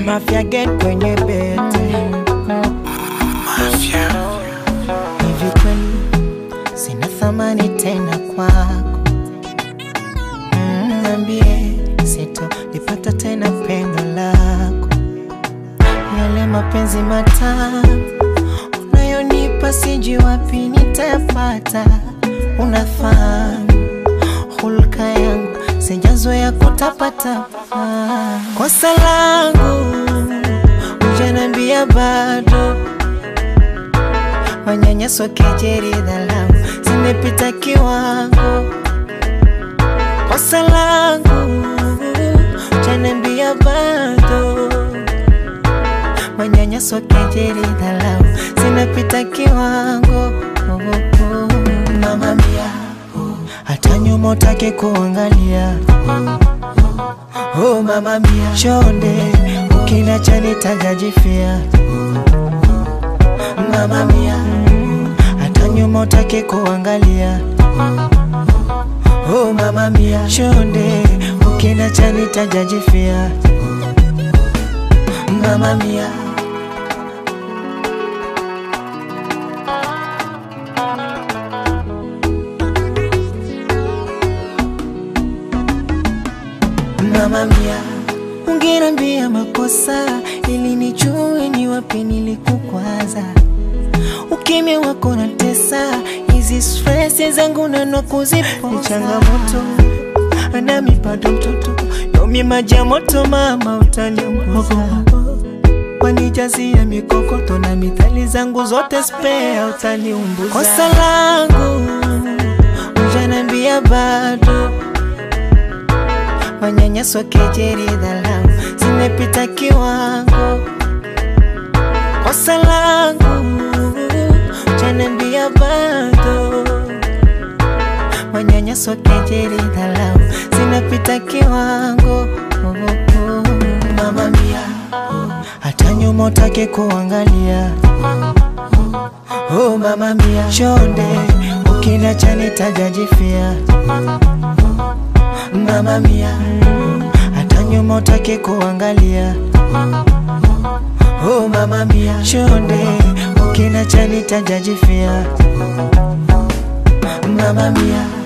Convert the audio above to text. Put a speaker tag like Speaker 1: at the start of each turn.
Speaker 1: Mafia get kwenye bete hivi kweli sina thamani tena kwako Mm, Niambie sito nipata tena pendo lako yale mapenzi matamu unayonipa sijui wapi nitayapata unafahamu hulka yangu sijazoea kutapatapa kosa langu ujanambia bado manyanyaso kejeri dhalau zimepita kiwango kosa langu ujanambia bado manyanyaso kejeri dhalau zinapita kiwango oh, oh. mama mia hata nyuma utake kuangalia oh, mama mia chonde ukinacha nitajajifia mama mia hata nyuma utake kuangalia oh, mama mia chonde ukinacha nitajajifia mama mia mama mia ungenambia makosa ili nijue ni wapi nilikukwaza ukimya wako na tesa hizi stress zangu nano kuzipoza ni changamoto nami bado mtoto yomi maji ya moto mama utaniunguza wanijazia mikokoto na mithali zangu zote spea utaniumbuza kosa langu ujanambia bado manyanyaso kejeri dhalau zimepita kiwango kosa langu ujanambia bado manyanyaso kejeri dhalau zinapita kiwango oh, oh. mama mia hata nyuma utake kuangalia oh, mama mia chonde ukinacha nitajajifia mama mia hata nyuma utake kuangalia oh, mama mia chonde ukinacha nitajajifia mama mia